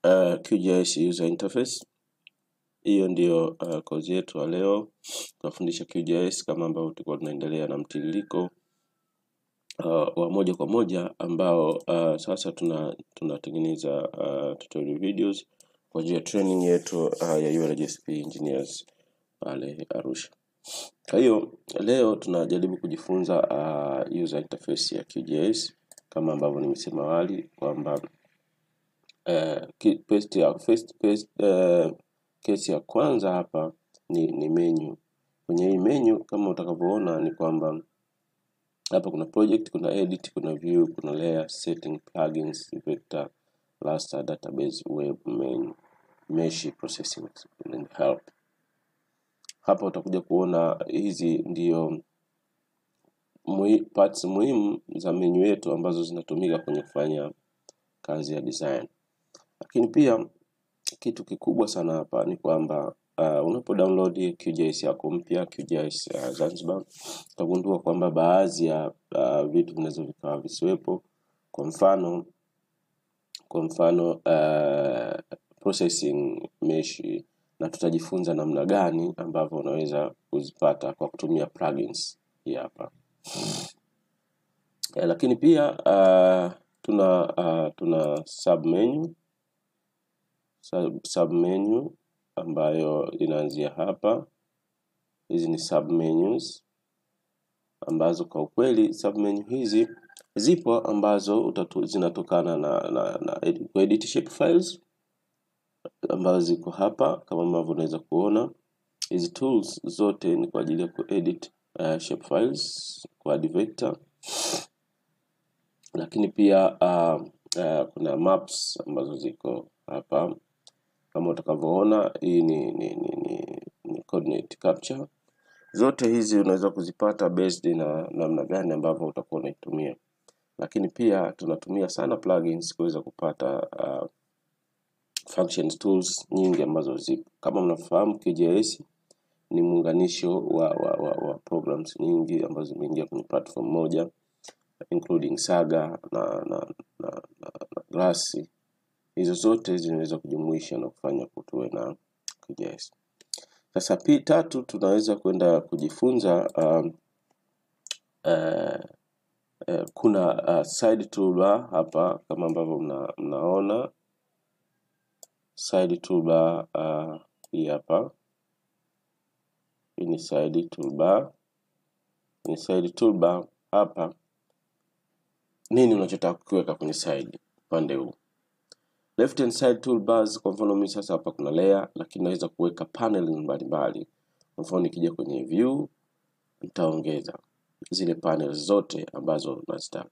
uh, QGIS user interface. Hiyo ndio uh, kozi yetu ya leo. Tunafundisha QGIS kama ambavyo tulikuwa tunaendelea na mtiririko uh, wa moja kwa moja ambao uh, sasa tuna tunatengeneza uh, tutorial videos kwa ajili ya training yetu uh, ya ULGSP engineers pale Arusha. Kwa hiyo leo tunajaribu kujifunza uh, user interface ya QGIS kama ambavyo nimesema awali kwamba uh, ki- first ya first first uh, kesi ya kwanza hapa ni, ni menu. Kwenye hii menu kama utakavyoona ni kwamba hapa kuna project, kuna edit, kuna view, kuna layer, setting, plugins, vector, raster, database, web, main, mesh, processing and help. Hapa utakuja kuona hizi ndio muhi, parts muhimu za menu yetu ambazo zinatumika kwenye kufanya kazi ya design. Lakini pia kitu kikubwa sana hapa ni kwamba uh, unapo download QGIS yako mpya QGIS ya Zanzibar utagundua kwamba baadhi ya uh, vitu vinaweza vikawa visiwepo. Kwa mfano kwa mfano uh, processing mesh, na tutajifunza namna gani ambavyo unaweza kuzipata kwa kutumia plugins hii hapa. Eh, lakini pia uh, tuna uh, tuna submenu sub, submenu ambayo inaanzia hapa. Hizi ni submenus ambazo kwa ukweli submenu hizi zipo ambazo utatu, zinatokana na, na, na edit, kuedit shape files ambazo ziko hapa kama ambavyo unaweza kuona. Hizi tools zote ni kwa ajili ya kuedit uh, shape files kwa add vector, lakini pia uh, uh, kuna maps ambazo ziko hapa kama utakavyoona. Hii ni, ni, ni, ni, ni coordinate capture. Zote hizi unaweza kuzipata based na namna gani ambavyo utakuwa unaitumia, lakini pia tunatumia sana plugins kuweza kupata uh, functions tools nyingi ambazo zipo. Kama mnafahamu QGIS ni muunganisho wa, wa, wa, wa programs nyingi ambazo zimeingia kwenye platform moja including Saga na na, na, na, na Glass. Hizo zote zinaweza kujumuisha na kufanya kutuwe na QGIS. Sasa P tatu tunaweza kwenda kujifunza um, uh, uh, kuna uh, side toolbar hapa kama ambavyo mna, mnaona side toolbar uh, hii hapa. Hii ni side toolbar. Kwenye side toolbar hapa, nini unachotaka kukiweka kwenye side upande huu? Left hand side toolbars, kwa mfano mimi sasa hapa kuna layer, lakini naweza kuweka panel mbalimbali. Kwa mfano nikija kwenye view, nitaongeza zile panels zote ambazo nazitaka.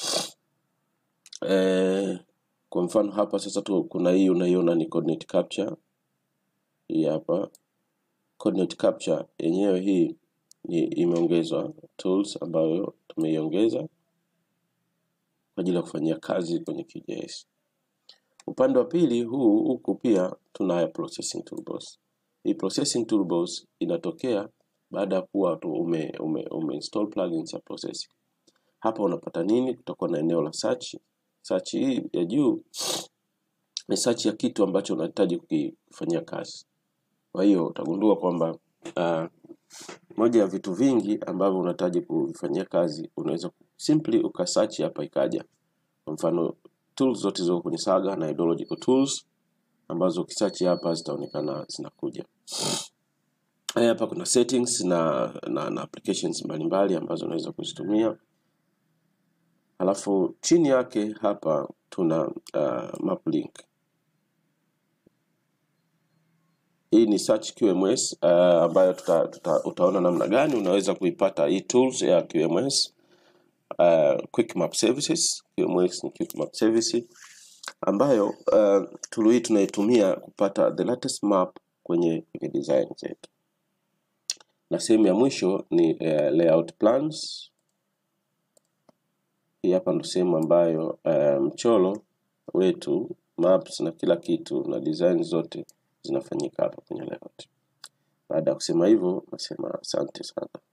Eh, kwa mfano hapa sasa tu kuna hii unaiona ni coordinate capture. Hii hapa coordinate capture yenyewe hii ni imeongezwa tools ambayo tumeiongeza kwa ajili ya kufanyia kazi kwenye QGIS. Upande wa pili huu huku pia tunayo processing toolbox. Hii processing toolbox inatokea baada ya kuwa tu ume, ume, ume install plugins ya processing. Hapa unapata nini? Kutakuwa na eneo la search. Search hii ya juu ni search ya kitu ambacho unahitaji kukifanyia kazi. Kwa hiyo utagundua kwamba uh, moja ya vitu vingi ambavyo unahitaji kuvifanyia kazi unaweza ku- simply ukasearch hapa ikaja. Kwa mfano tools zote ziko kwenye Saga na hydrological tools ambazo ukisearch hapa zitaonekana zinakuja. Haya hapa kuna settings na, na, na applications mbalimbali ambazo unaweza kuzitumia. Halafu chini yake hapa tuna uh, map link. Hii ni search QMS uh, ambayo tuta, tuta, utaona namna gani unaweza kuipata hii tools ya QMS uh, Quick Map Services. QMS ni Quick Map Service ambayo uh, tool hii tunaitumia kupata the latest map kwenye, kwenye design zetu, na sehemu ya mwisho ni uh, layout plans. Hii hapa ndo sehemu ambayo uh, mchoro wetu maps na kila kitu na design zote zinafanyika hapa kwenye layout. Baada ya kusema hivyo, nasema asante sana.